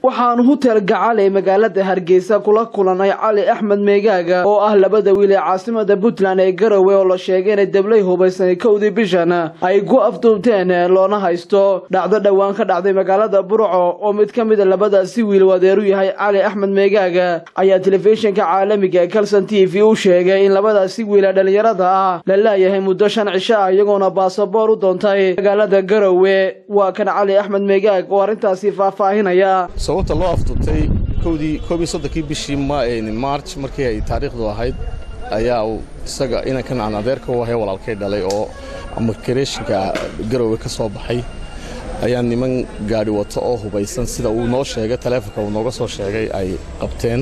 waxaanu hutel gacal ee magaalada hargeysa kula kulanay cali axmed meegaaga oo ah labada wiil ee caasimada puntland ee garowe oo la sheegay inay dablay hubaysanay kowdii bishan ay ku afduubteen loona haysto dhacdo dhowaan ka dhacday magaalada burco oo mid ka mida labadaasi wiil wadeeru yahay cali axmed meegaaga ayaa telefishinka caalamiga ee kalson t v u sheegay in labadaasi wiil ee dhallinyarada ah la laayahay muddo shan cisho ah iyagoona baasaboor u doontay magaalada garowe waa kan cali axmed meegaag oo arrintaasi faahfaahinaya sababta loo afduubtay kowdii koob iyo soddonkii bishii march markii ay taariikhdu ahayd ayaa uu isaga inankan aan adeerka u ahay walaalkay dhalay oo amakireeshinka garowe ka soo baxay ayaa niman gaadhi wato oo hubaysan sida uu noo sheegay taleefonka uu nooga soo sheegay ay qabteen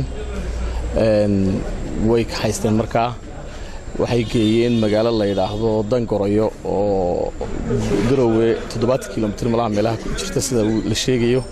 way haysteen markaa waxay geeyeen magaalo la yidhaahdo dangoroyo oo garowe toddobaatan kilomitr malaha meelaha ku jirta sida la sheegayo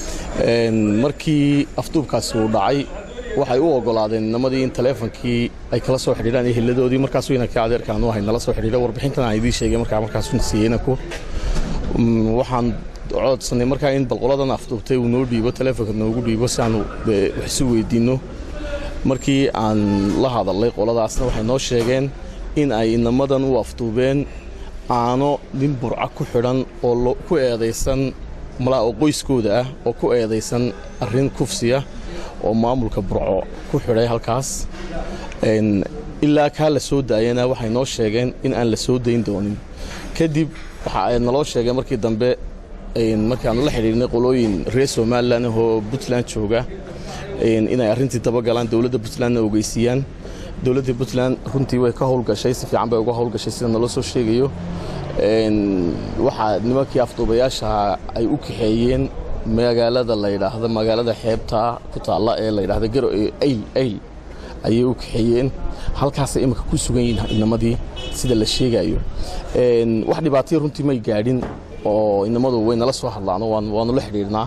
markii afduubkaasi uu dhacay waxay u ogolaadeen inamadii in taleefonkii ay kala soo xidhiidhaan iyo hilladoodii markaasuu inankii adeerkaan u ahay nala soo xidhiidha warbixintan aan idiin sheegay markaa markaasuu siiyey inanku waxaan codsanay markaa in balqoladan afduubtay uu noo dhiibo taleefonka noogu dhiibo si aanu wax isu weydiinno markii aan la hadalnay qoladaasna waxay noo sheegeen in ay inamadan u afduubeen aano nin burca ku xidhan oo ku eedaysan malaa oo qoyskooda ah oo ku eedaysan arrin kufsiya oo maamulka burco ku xidhay halkaas ilaa kaa la soo daayana waxay noo sheegeen in aan la soo dayn doonin kadib waxa ay naloo sheegeen markii dambe markaanu la xidhiirnay qolooyin reer somalilan oo puntland jooga inay arrintii dabagalaan dowladda puntlandna ogeysiiyaan dowladda puntland runtii way ka howlgashay si fiican bay uga howlgashay sida naloo soo sheegayo waxaa nimankii afduubayaashaha ay u kaxeeyeen magaalada la yidhaahdo magaalada xeebta ku taalla ee la yidhahdo garo ayl ayl ayay u kaxeeyeen halkaasay imika ku sugan yihiin inamadii sida la sheegayo wax dhibaataya runtii may gaadhin oo inamadu way nala soo hadlaan waanu la xidhiirnaa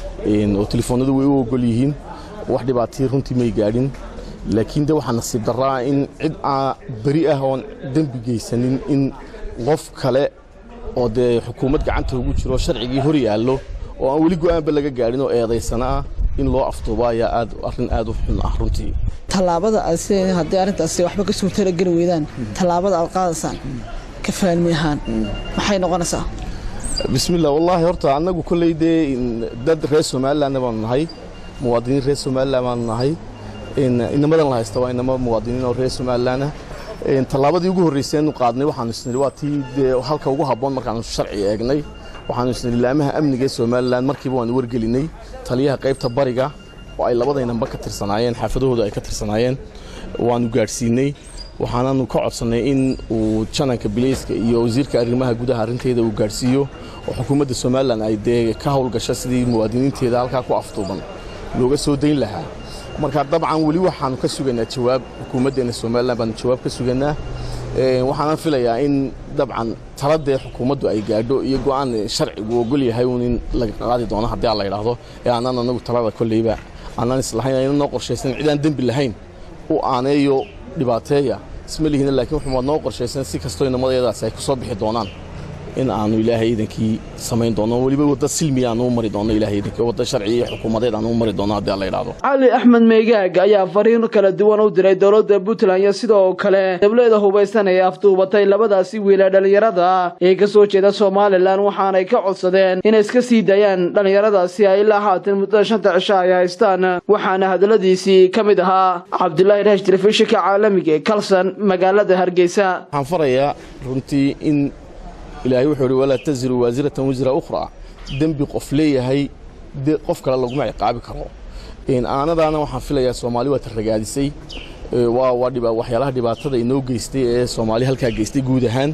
oo telefoonadu way u ogol yihiin wax dhibaataya runtii may gaadhin laakiin de waxaa nasiib daraa in cid aa beri ah oon dembi geysanin in qof kale oo dee xukuumad gacanta ugu jiro sharcigii hor yaallo oo aan weli go'aanba laga gaadhin oo eedaysana ah in loo afduubo ayaa aad arrin aad u xun ah runtii tallaabada aad haddii arrintaasi waxba ka suurtala geli weydaan tallaabada aad qaadaysaan ka faalmi ahaan maxay noqonaysaa bismillah wallaahi horta annagu kolley dee dad reer somalilandna baanu nahay muwaadiniin reer somaliland baanu nahay inamadan la haysta waa inamo muwaadiniin oo reer somalilandah tallaabadii ugu horrayseenu qaadnay waxaanu isnidhi waa tii dee halka ugu habboon markaanu sharci eegnay waxaanu isnidhi laamaha amniga ee somalilan markiiba waanu wargelinay taliyaha qaybta bariga oo ay labadaynanba ka tirsanaayeen xaafadahooda ay ka tirsanaayeen waanu gaadhsiinay waxaananu ka codsannay in uu jananka bileyska iyo wasiirka arrimaha gudaha arrinteeda uu gaadhsiiyo oo xukuumadda somalilan ay dee ka howlgasho sidii muwaadiniinteeda halkaa ku afduuban looga soo dayn lahaa marka dabcan weli waxaanu ka sugaynaa jawaab xukuumaddeena somalilan baanu jawaab ka sugaynaa waxaana filayaa in dabcan taladee xukuumaddu ay gaadho iyo go'aan sharcigu ogol yahay uun in laga qaadi doono haddii aan la yidhaahdo ee aanaan anagu talada kolleyba aanaan islahayn ayna noo qorshaysan cidaan dembi lahayn u aaneeyo dhibaateeya isma lihina laakiin wuxuu noo qorshaysan si kastoo inamadayadaasi ay ku soo bixi doonaan in aanu ilaahay iidankii samayn doono weliba wadda silmiya aanu u mari doono ilahay iidankii wadda sharci iyo xukuumadeed aanu u mari doono haddii aan la yidhaahdo cali axmed meegaag ayaa fariin kala duwan u diray dowladda puntland iyo sidoo kale dableeda hubaysan ee afduubatay labadaasi wiilee dhallinyarada ee ka soo jeeda somalilan waxaanay ka codsadeen inay iska sii daayaan dhallinyaradaasi ay ilaa haatan muddada shanta cisho ay haystaan waxaana hadalladiisii ka mid ahaa cabdulaahi rash telefishinka caalamiga ee kalson magaalada hargeysa waxaan farayaa runtii in ilaahay wuxuu ihi walaa taziru waasiratan wisra ukhraa dembi qof leeyahay qof kale laguma ciqaabi karo aanadaana waxaan filayaa soomaali waa tarragaadisay waa waxyaalaha dhibaatada inoo geystay ee soomaali halkaa geystay guud ahaan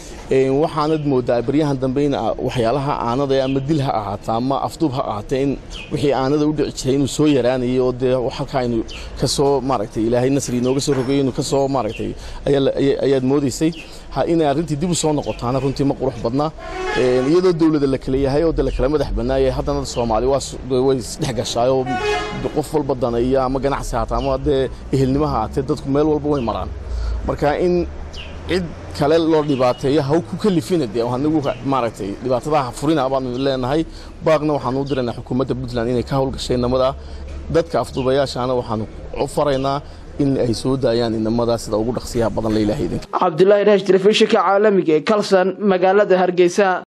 waxaanad moodaa baryahan dambe in waxyaalaha aanada ama dil ha ahaata ama afduub ha ahaata in wixii aanada u dhici jiray inuu soo yaraanayay oo dee halkaa aynu ka soo maaragtay ilaahay nasri inooga soo rogeeyo inuu ka soo maaragtay ayaad moodaysay inay arrintii dib u soo noqotaana runtii ma qurux badna iyadoo dowlada la kala yahay oo de la kala madax bannaayay haddana soomaali way isdhex gashaayoo qof walba daneeya ama ganacsi haata ama dee ehelnimo ha aatee dadku meel walba way maraan marka in cid kale loo dhibaateeyo haw ku kalifina dee anigu maaragtay dhibaatadaha furina baanu leenahay baaqna waxaanu u diraynaa xukuumadda puntland inay ka howlgashay inamada dadka afduubayaashaana waxaanu u faraynaa in ay soo daayaan inamada sida ugu dhaqsiyaha badan la ilaahay idinka cabdulaahi raash telefishinka caalamiga ee kalson magaalada hargeysa